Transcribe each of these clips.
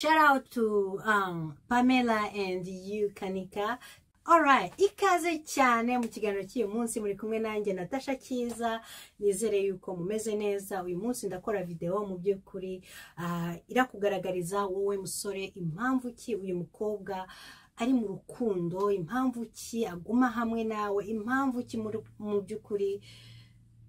Shout out to um, Pamela and you Kanika. Alright, ikaze cyane mu kiganiro cy'uyu munsi muri kumwe nanjye Natasha Kiza nizere yuko mumeze neza uyu munsi ndakora videwo mu by'ukuri ah, irakugaragariza wowe musore impamvu ki uyu mukobwa ari mu rukundo impamvu ki aguma hamwe nawe impamvu ki muri- mu by'ukuri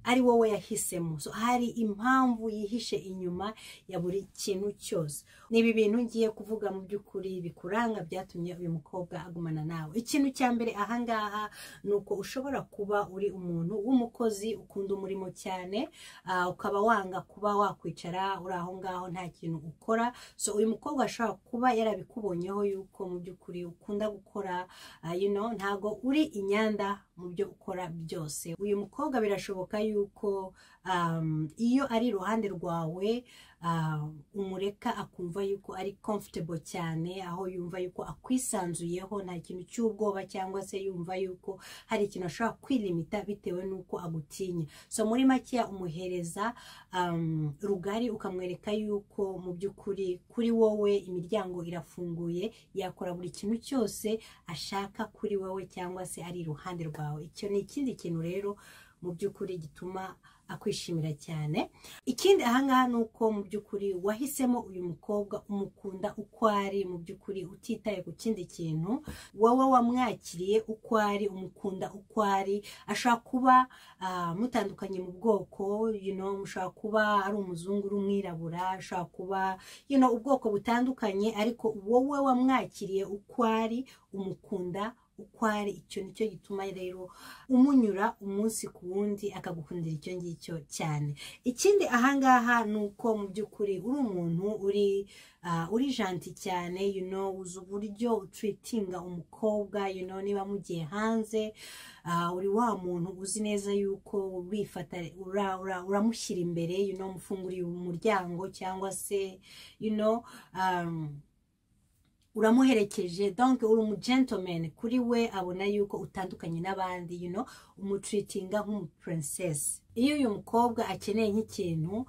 ari wowe yahisemo so hari impamvu yihishe inyuma ya buri kintu cyose ni ibi bintu ngiye kuvuga mu by'ukuri bikuranga byatumye uyu mukobwa agumana nawe ikintu cya mbere ahangaha ni uko ushobora kuba uri umuntu w'umukozi ukunda umurimo cyane ah, ukaba wanga kuba wakwicara uri aho ngaho nta kintu ukora so uyu mukobwa ashobora kuba yarabikubonyeho yuko mu by'ukuri ukunda gukora Ah, you know ntago uri inyanda mu byo ukora byose uyu mukobwa birashoboka yuko um, iyo ari iruhande rwawe ah, umureka akumva yuko ari comfortable cyane aho yumva yuko akwisanzuyeho nta kintu cy'ubwoba cyangwa se yumva yuko hari ikintu ashobora kwilimita bitewe n'uko agutinya so muri makeya umuhereza um, rugari ukamwereka yuko mu by'ukuri kuri wowe imiryango irafunguye yakora buri kintu cyose ashaka kuri wowe cyangwa se ari iruhande rwawe icyo ni ikindi kintu rero mu by'ukuri gituma akwishimira cyane ikindi ahangaha ni uko mu by'ukuri wahisemo uyu mukobwa umukunda uko ari mu by'ukuri utitaye ku kindi kintu wowe wamwakiriye uko ari umukunda uko ari ashobora kuba ah, mutandukanye mu bwoko you know, mushobora kuba ari umuzungu uri umwirabura ashobora kuba you know, ubwoko butandukanye ariko wowe wamwakiriye uko ari umukunda uko ari icyo nicyo gituma rero umunyura umunsi ku wundi akagukundira icyo ngicyo cyane ikindi ahangaha ni uko mu by'ukuri uri umuntu uri ah, uri janti cyane you know, uzi uburyo utwitinga umukobwa you know, niba mugiye hanze ah, uri wa muntu uzi neza yuko wifata ura- ura- uramushyira imbere you know, umufunguriye umuryango cyangwa se you know, um, uramuherekeje donc uri umu gentleman kuri we abona yuko utandukanye n'abandi you know umutreatinga nk'umu princess iyo uyu mukobwa akeneye nk'ikintu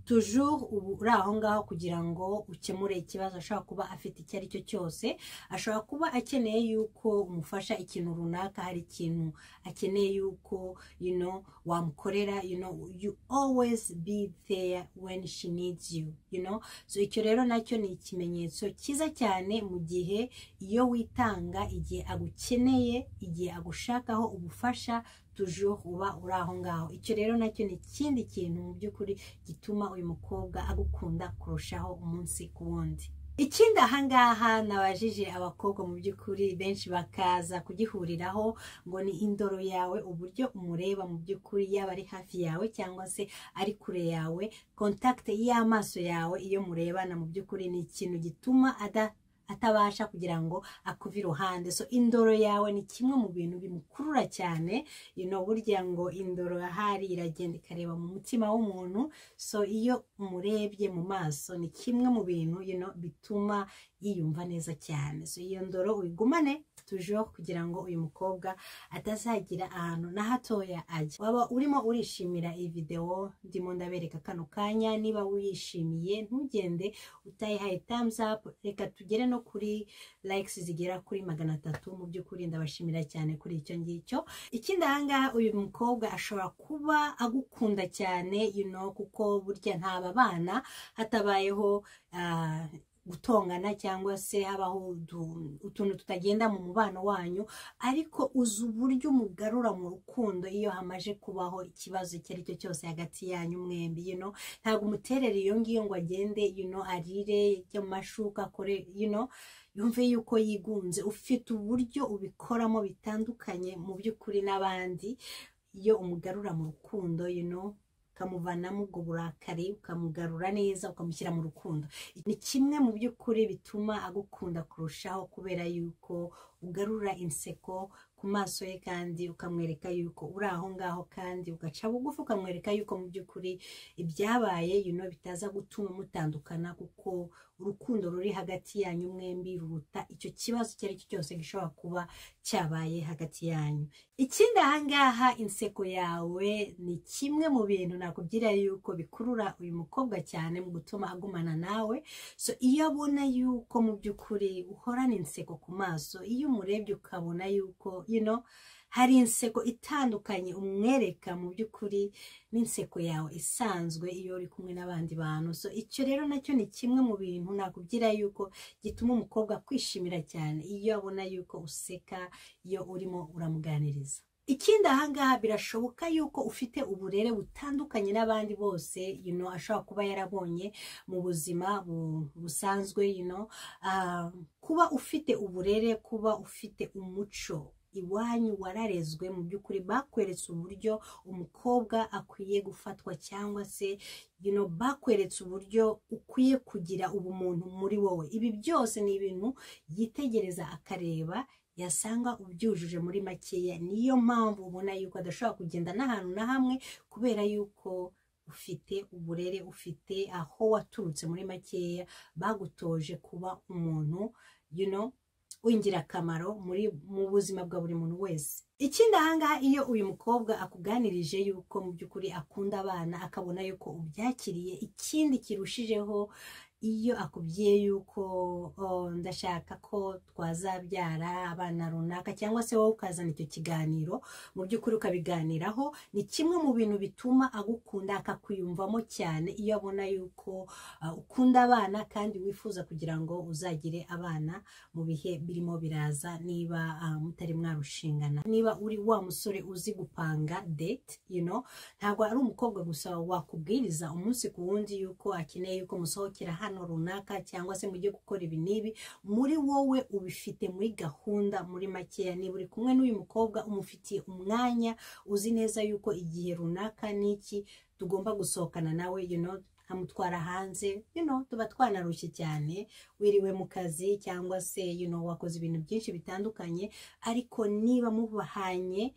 toujours ubu uri aho ngaho kugira ngo ukemure ikibazo ashobora kuba afite icyo ari cyo cyose ashobora kuba akeneye yuko umufasha ikintu runaka hari ikintu akeneye yuko you know, wamukorera you know, you always be there when she needs you, you know? so icyo rero nacyo ni ikimenyetso cyiza cyane mu gihe iyo witanga igihe agukeneye igihe agushakaho ubufasha toujours uba uri aho ngaho icyo rero nacyo ni ikindi kintu mu by'ukuri gituma uyu mukobwa agukunda kurushaho umunsi ku wundi ikindi ahangaha nabajije abakobwa mu by'ukuri benshi bakaza kugihuriraho ngo ni indoro yawe uburyo umureba mu by'ukuri yaba ari hafi yawe cyangwa se ari kure yawe contact y'amaso yawe iyo murebana mu by'ukuri ni ikintu gituma ada- atabasha kugira ngo akuve iruhande so indoro yawe ni kimwe mu bintu bimukurura cyane you know, burya ngo indoro ahari iragenda ikareba mu mutima w'umuntu so iyo umurebye mu maso ni kimwe mu bintu you know, bituma yiyumva neza cyane so iyo ndoro uyigumane tujeho kugira ngo uyu mukobwa atazagira ahantu na hatoya ajya waba urimo urishimira iyi videwo ndimo ndabereka kano kanya niba wishimiye ntugende utayihaye thumbs up reka tugere no kuri likes zigera kuri magana atatu mu by'ukuri ndabashimira cyane kuri icyo ngicyo ikindi ahangaha uyu mukobwa ashobora kuba agukunda cyane you know, kuko burya ntaba bana hatabayeho ah, gutongana cyangwa se habaho utu- utuntu tutagenda mu mubano wanyu ariko uzi uburyo umugarura mu rukundo iyo hamaje kubaho ikibazo icyo ari cyo cyose hagati yanyu mwembi you know? ntabwo umuterera iyo ngiyo ngo agende you know, arire ijye mu mashuka akore you know, yumve yuko yigunze ufite uburyo ubikoramo bitandukanye mu by'ukuri n'abandi iyo umugarura mu rukundo you know, ukamuvanamo ubwo burakari ukamugarura neza ukamushyira mu rukundo ni kimwe mu by'ukuri bituma agukunda kurushaho kubera yuko ugarura inseko ku maso ye kandi ukamwereka yuko uri aho ngaho kandi ugaca bugufi ukamwereka yuko mu by'ukuri ibyabaye yuno bitaza gutuma mutandukana kuko urukundo ruri hagati yanyu mwembi ruruta icyo kibazo icyo ari cyo cyose gishobora kuba cyabaye hagati yanyu ikindi ahangaha inseko yawe ni kimwe mu bintu nakubwira yuko bikurura uyu mukobwa cyane mu gutuma agumana nawe so iyo abona yuko mu by'ukuri uhorana inseko ku maso iyo umurebye ukabona yuko you know, hari inseko itandukanye umwereka mu by'ukuri n'inseko yawe isanzwe iyo uri kumwe n'abandi bantu so icyo rero nacyo ni kimwe mu bintu nakubwira yuko gituma umukobwa kwishimira cyane iyo abona yuko useka iyo urimo uramuganiriza ikindi ahangaha birashoboka yuko ufite uburere butandukanye n'abandi bose you know, ashobora kuba yarabonye mu buzima busanzwe you know, uh, kuba ufite uburere kuba ufite umuco iwanyu wararezwe mu by'ukuri bakweretse uburyo umukobwa akwiye gufatwa cyangwa se you know, bakweretse uburyo ukwiye kugira ubumuntu muri wowe ibi byose ni ibintu yitegereza akareba yasanga ubyujuje muri makeya niyo mpamvu ubona yuko adashobora kugenda n'ahantu na hamwe kubera yuko ufite uburere ufite aho waturutse muri makeya bagutoje kuba umuntu you know, w'ingirakamaro muri mu buzima bwa buri muntu wese ikindi ahangaha iyo uyu mukobwa akuganirije yuko mu by'ukuri akunda abana akabona yuko ubyakiriye ikindi kirushijeho iyo akubwiye yuko ndashaka ko twazabyara abana runaka cyangwa se wowe ukazana icyo kiganiro mu by'ukuri ukabiganiraho ni kimwe mu bintu bituma agukunda akakwiyumvamo cyane iyo abona yuko ukunda abana kandi wifuza kugira ngo uzagire abana mu bihe birimo biraza niba mutari mwarushingana niba uri wa musore uzi gupanga date you know ntabwo ari umukobwa gusa wakubwiriza umunsi ku wundi yuko akeneye yuko musohokera hano runaka cyangwa se mujye gukora ibi n'ibi muri wowe ubifite muri gahunda muri makeya niba uri kumwe n'uyu mukobwa umufitiye umwanya uzi neza yuko igihe runaka n'iki tugomba gusohokana nawe you know amutwara hanze you know, tuba twanarushye cyane wiriwe mu kazi cyangwa se you know, wakoze ibintu byinshi bitandukanye ariko niba mubahanye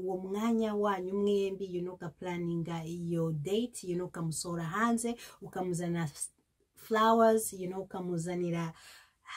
uwo mwanya wanyu mwembi you know, ugapuraninga iyo date you know, ukamusohora hanze ukamuzana flowers you know, ukamuzanira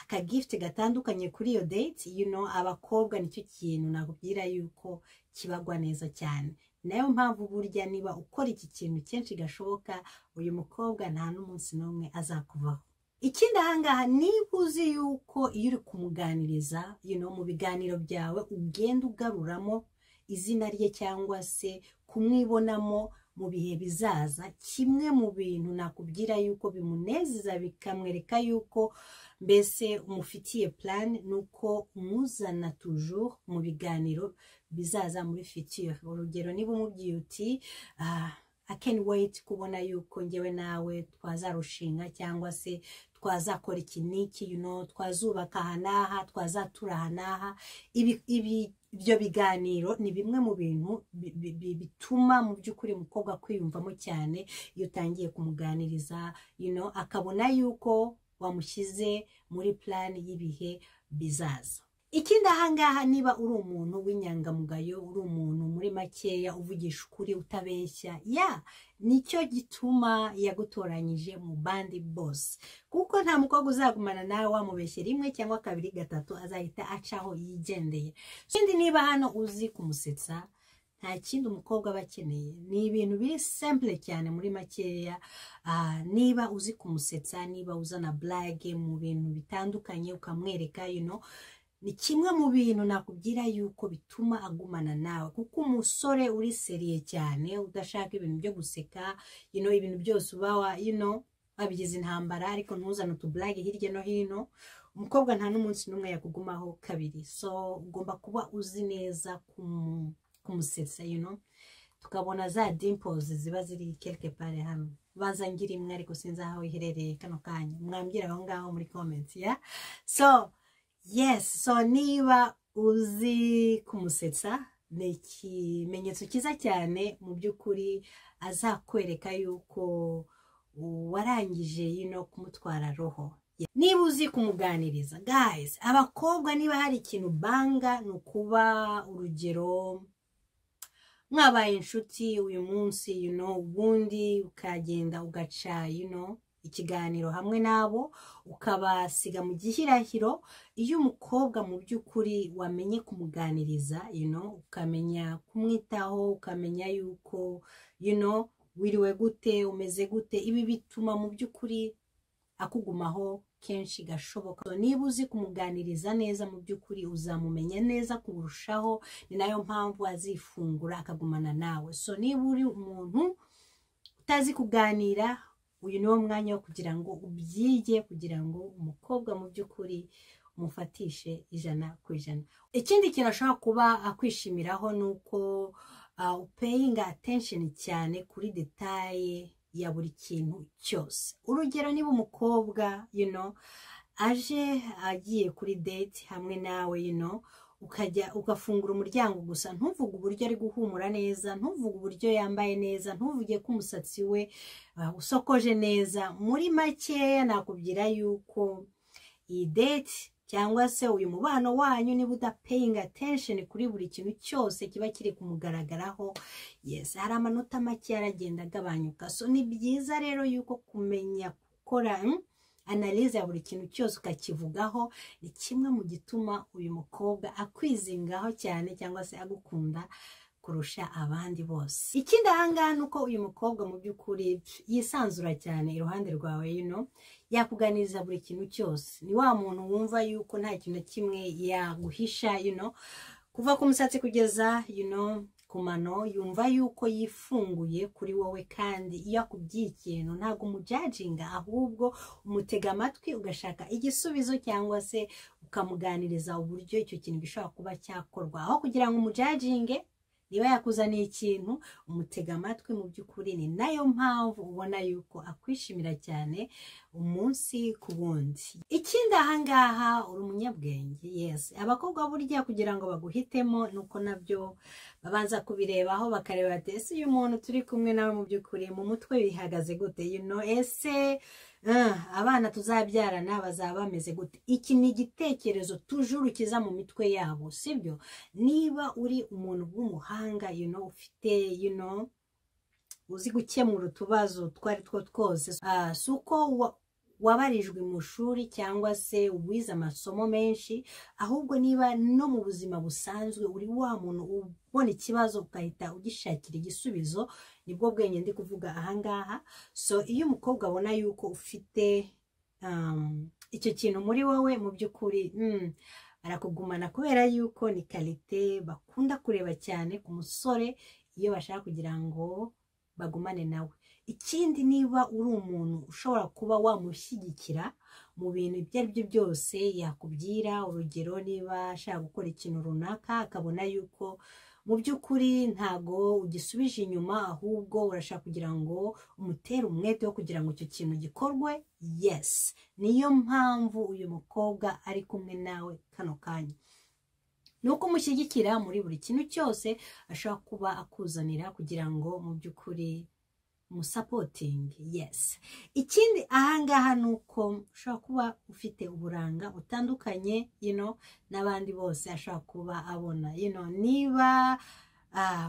akagifuti gatandukanye kuri iyo date you know, abakobwa nicyo kintu nakubwira yuko kibagwa neza cyane nayo mpamvu burya niba ukora iki kintu kenshi gashoboka uyu mukobwa nta n'umunsi n'umwe azakuvaho ikindi ahangaha niba uzi yuko iyo uri kumuganiriza you know, mu biganiro byawe ugenda ugaruramo izina rye cyangwa se kumwibonamo mu bihe bizaza kimwe mu bintu nakubwira yuko bimunezeza bikamwereka yuko mbese umufitiye plan ni uko umuzana toujours mu biganiro bizaza muri future urugero niba umubwiye uti I can wait kubona yuko ngewe nawe twazarushinga cyangwa se twazakora iki n'iki you know, twazubaka aha n'aha twazatura aha n'aha ibyo biganiro ni bimwe mu bintu bituma mu by'ukuri umukobwa kwiyumvamo cyane iyo utangiye kumuganiriza you know, akabona yuko wamushyize muri plani y'ibihe bizaza ikindi ahangaha niba uri umuntu w'inyangamugayo uri umuntu muri makeya uvugisha ukuri utabeshya ya nicyo gituma yagutoranyije mu bandi bose kuko nta mukobwa uzagumana nawe wamubeshye rimwe cyangwa kabiri gatatu azahita acaho yigendeye ikindi niba hano uzi kumusetsa nta kindi umukobwa aba akeneye ni ibintu biri simple cyane muri makeya niba uzi kumusetsa niba uzana burage mu bintu bitandukanye ukamwereka you ni kimwe mu bintu nakubwira yuko bituma agumana nawe kuko umusore uri seriye cyane udashaka ibintu byo guseka you know, ibintu byose uba you know, wabigize intambara ariko ntuzane utuburage hirya no hino umukobwa nta n'umunsi n'umwe yakugumaho kabiri so ugomba kuba uzi neza kumusetsa you know? tukabona za dimples ziba ziri quelque pare hano baza ngira imwe ariko sinzi aho iherereye kano kanya mwambwira aho ngaho muri comments ya yeah? so yes so niba uzi kumusetsa ni ikimenyetso cyiza cyane mu by'ukuri azakwereka yuko warangije yino kumutwara roho niba uzi kumuganiriza guys abakobwa niba hari ikintu banga ni ukuba urugero mwabaye inshuti uyu munsi you know ubundi ukagenda ugaca you know ikiganiro hamwe nabo ukabasiga mu gihirahiro iyo umukobwa mu by'ukuri wamenye kumuganiriza you know ukamenya kumwitaho ukamenya yuko you know wiriwe gute umeze gute ibi bituma mu by'ukuri akugumaho kenshi gashoboka niba uzi kumuganiriza neza mu by'ukuri uzamumenya neza kurushaho ni nayo mpamvu azifungura akagumana nawe so niba uri umuntu utazi kuganira uyu niwo mwanya wo kugira ngo ubyige kugira ngo umukobwa mu by'ukuri umufatishe ijana ku ijana ikindi kintu ashobora kuba akwishimiraho ni uko upeyinga atensheni cyane kuri detaye ya buri kintu cyose urugero niba umukobwa you know, aje agiye kuri date hamwe nawe you know, ukajya ugafungura umuryango gusa ntuvuge uburyo ari guhumura neza ntuvuge uburyo yambaye neza ntuvuge ko umusatsi we usokoje neza muri makeya nakubwira yuko iyi date cyangwa se uyu mubano wanyu niba udapeyinga attention kuri buri kintu cyose kiba kiri kumugaragaraho yes hari amanota make aragenda agabanyuka so ni byiza rero yuko kumenya gukora analize ya buri kintu cyose ukakivugaho ni kimwe mu gituma uyu mukobwa akwizingaho cyane cyangwa se agukunda kurusha abandi bose ikindi ahangaha ni uko uyu mukobwa mu by'ukuri yisanzura cyane iruhande rwawe yino yakuganiriza buri kintu cyose ni wa muntu wumva yuko nta kintu na kimwe yaguhisha yino kuva ku musatsi kugeza yino ku mano yumva yuko yifunguye kuri wowe kandi iyo akubwiye ikintu ntabwo umujajinga ahubwo umutega amatwi ugashaka igisubizo cyangwa se ukamuganiriza uburyo icyo kintu gishobora kuba cyakorwa aho kugira ngo umujajinge niba yakuzaniye ikintu umutega amatwi mu by'ukuri ni nayo mpamvu ubona yuko akwishimira cyane umunsi ku wundi ikindi ahangaha uri umunyabwenge yesi abakobwa burya kugira ngo baguhitemo nuko nabyo babanza kubirebaho bakareba bati ese uyu muntu turi kumwe nawe mu by'ukuri mu mutwe bihagaze gute yuno ese abana tuzabyarana bazaba bameze gute iki ni igitekerezo tujuru kiza mu mitwe yabo sibyo niba uri umuntu w'umuhanga yuno ufite yuno uzi gukemura utubazo twa ari two twose si uko wabarijwe mu ishuri cyangwa se uwize amasomo menshi ahubwo niba no mu buzima busanzwe uri wa muntu ubona ikibazo ugahita ugishakira igisubizo nibwo bwenge ndi kuvuga ahangaha so iyo umukobwa abona yuko ufite icyo kintu muri wowe mu by'ukuri barakugumana kubera yuko ni karite bakunda kureba cyane ku musore iyo bashaka kugira ngo bagumane nawe ikindi niba uri umuntu ushobora kuba wamushyigikira mu bintu ibyo ari byo byose yakubwira urugero niba ashaka gukora ikintu runaka akabona yuko mu by'ukuri ntago ugisubije inyuma ahubwo urashaka kugira ngo umutere umwete wo kugira ngo icyo kintu gikorwe yesi niyo mpamvu uyu mukobwa ari kumwe nawe kano kanya ni uko umushyigikira muri buri kintu cyose ashobora kuba akuzanira kugira ngo mu by'ukuri umusapotingi yesi ikindi ahangaha ni uko ushobora kuba ufite uburanga butandukanye yino n'abandi bose ashobora kuba abona yino niba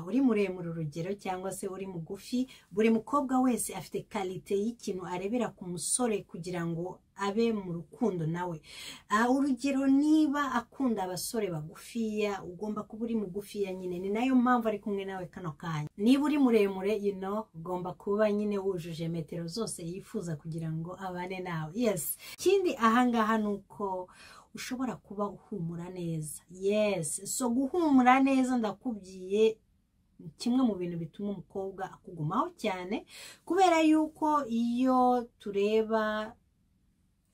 uri muremure urugero cyangwa se uri mugufi buri mukobwa wese afite karite y'ikintu arebera ku musore kugira ngo abe mu rukundo nawe urugero niba akunda abasore bagufiya ugomba kuba uri mugufiya nyine ni nayo mpamvu ari kumwe nawe kano kanya niba uri muremure yino ugomba kuba nyine wujuje metero zose yifuza kugira ngo abane nawe yesi ikindi ahangaha ni uko ushobora kuba uhumura neza yesi so guhumura neza ndakubwiye kimwe mu bintu bituma umukobwa akugumaho cyane kubera yuko iyo tureba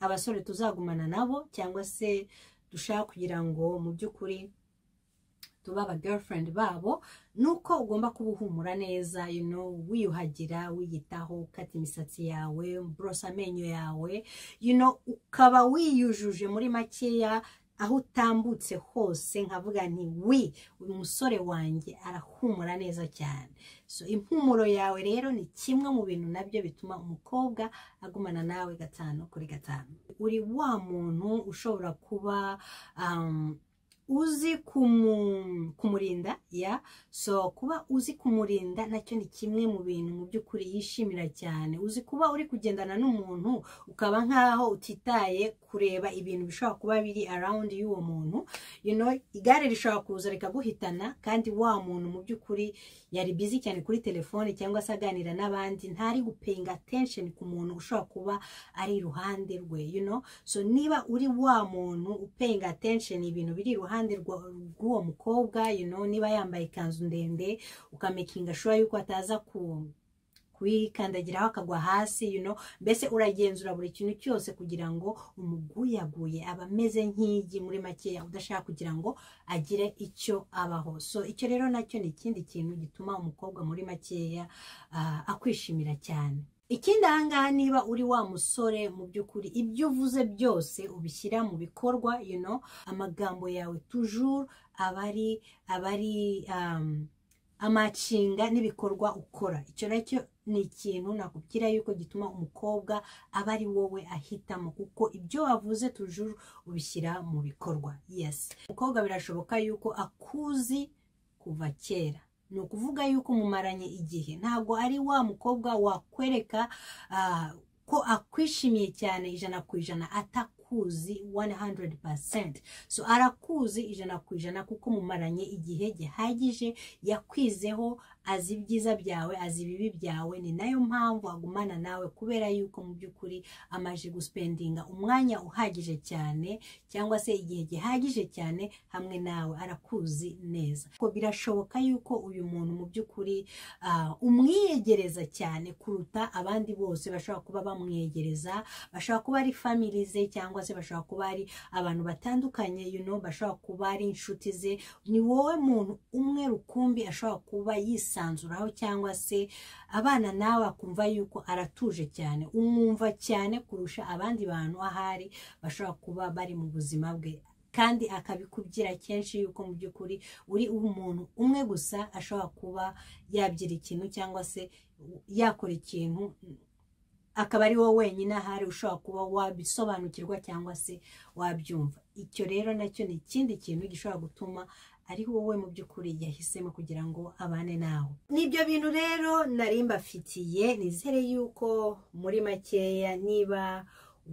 abasore tuzagumana nabo cyangwa se dushaka kugira ngo mu by'ukuri tuba aba girlfriend babo ni uko ugomba kuba uhumura neza you know wiyuhagira wiyitaho ukata imisatsi yawe burosa amenyo yawe you know ukaba wiyujuje muri makeya aho utambutse hose nkavuga nti wi uyu musore wanjye arahumura neza cyane so impumuro yawe rero ni kimwe mu bintu nabyo bituma umukobwa agumana nawe gatanu kuri gatanu uri wa muntu ushobora kuba um, uzi kumu- kumurinda ya so kuba uzi kumurinda nacyo ni kimwe mu bintu mu by'ukuri yishimira cyane uzi kuba uri kugendana n'umuntu ukaba nk'aho utitaye kureba ibintu bishobora kuba biri around y'uwo muntu you know, igare rishobora kuza rikaguhitana kandi wa muntu mu by'ukuri yari busy cyane kuri telefone cyangwa se aganira n'abandi ntari gupayinga attention ku muntu ushobora kuba ari iruhande rwe you know? so niba uri wa muntu upayinga attention ibintu biri iruhande rwa- rw'uwo mukobwa you know, niba yambaye ikanzu ndende ukamakinga shura yuko ataza ku kuyikandagiraho akagwa hasi you know? mbese uragenzura buri kintu cyose kugira ngo umuguyaguye aba ameze nk'igi muri makeya udashaka kugira ngo agire icyo abaho so icyo rero nacyo ni ikindi kintu gituma umukobwa muri makeya ah, akwishimira cyane ikindi ahangaha niba uri wa musore mu by'ukuri ibyo uvuze byose ubishyira mu bikorwa you know, amagambo yawe toujours aba ari aba ari um, amacinga n'ibikorwa ukora icyo nacyo ni ikintu nakubwira yuko gituma umukobwa aba ari wowe ahitamo kuko ibyo wavuze toujours ubishyira mu bikorwa yes umukobwa birashoboka yuko akuzi kuva kera ni ukuvuga yuko mumaranye igihe ntabwo ari wa mukobwa wakwereka ah, ko akwishimiye cyane ijana ku ijana atakuzi 100% so arakuzi ijana ku ijana kuko mumaranye igihe gihagije yakwizeho azi ibyiza byawe azi ibibi byawe ni nayo mpamvu agumana nawe kubera yuko mu by'ukuri amaze gusipendinga umwanya uhagije cyane cyangwa se igihe gihagije cyane hamwe nawe arakuzi neza ko birashoboka yuko uyu muntu mu by'ukuri ah, umwiyegereza cyane kuruta abandi bose bashobora kuba bamwegereza bashobora kuba ari family ze cyangwa se bashobora kuba ari abantu batandukanye you know, bashobora kuba ari inshuti ze ni wowe muntu umwe rukumbi ashobora kuba yisanzuraho cyangwa se abana nawe akumva yuko aratuje cyane umwumva cyane kurusha abandi bantu ahari bashobora kuba bari mu buzima bwe kandi akabikubwira kenshi yuko mu by'ukuri uri umuntu umwe gusa ashobora kuba yabyira ikintu cyangwa se yakora ikintu akaba ari wowe wenyine ahari ushobora kuba wabisobanukirwa cyangwa se wabyumva icyo rero nacyo ni ikindi kintu gishobora gutuma ari wowe mu by'ukuri yahisemo kugira ngo abane nawe n'ibyo bintu rero nari mbafitiye nizere yuko muri makeya niba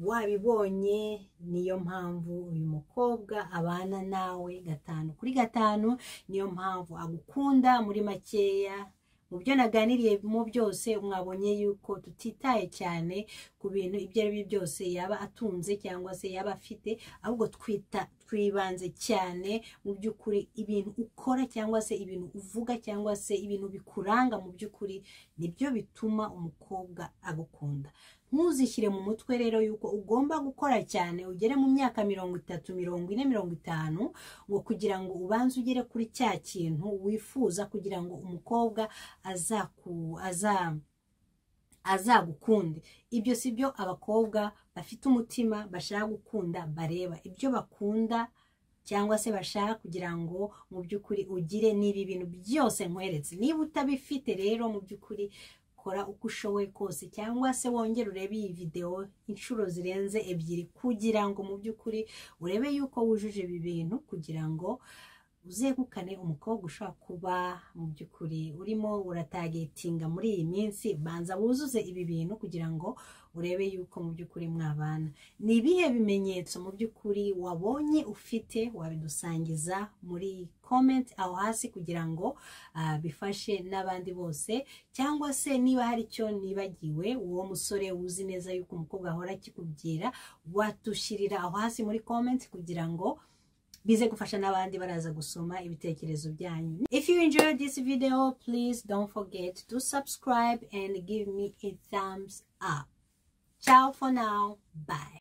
wabibonye niyo mpamvu uyu mukobwa abana nawe gatanu kuri gatanu niyo mpamvu agukunda muri makeya mu byo naganiriye mu byose mwabonye yuko tutitaye cyane ku bintu ibyo ari byo byose yaba atunze cyangwa se yaba afite ahubwo twita twibanze cyane mu by'ukuri ibintu ukora cyangwa se ibintu uvuga cyangwa se ibintu bikuranga mu by'ukuri nibyo bituma umukobwa agukunda ntuzishyire mu mutwe rero yuko ugomba gukora cyane ugere mu myaka mirongo itatu mirongo ine mirongo itanu ngo kugira ngo ubanze ugere kuri cya kintu wifuza kugira ngo umukobwa azaku aza azagukunde ibyo si byo abakobwa bafite umutima bashaka gukunda bareba ibyo bakunda cyangwa se bashaka kugira ngo mu by'ukuri ugire n'ibi bintu byose nkweretse niba utabifite rero mu by'ukuri kora uko ushoboye kose cyangwa se wongere urebe iyi videwo inshuro zirenze ebyiri kugira ngo mu by'ukuri urebe yuko wujuje ibi bintu kugira ngo uzegukane umukobwa ushobora kuba mu by'ukuri urimo uratagetinga muri iyi minsi banza wuzuze ibi bintu kugira ngo urebe yuko mu by'ukuri mwabana ni ibihe bimenyetso mu by'ukuri wabonye ufite wabidusangiza muri comment aho hasi kugira ngo ah, bifashe n'abandi bose cyangwa se niba hari icyo nibagiwe uwo musore uzi neza yuko umukobwa ahora akikubwira watushyirira aho hasi muri comment kugira ngo bize gufasha n'abandi baraza gusoma ibitekerezo byanyu if you enjoyed this video please don't forget to subscribe and give me a thumbs up ciao for now bye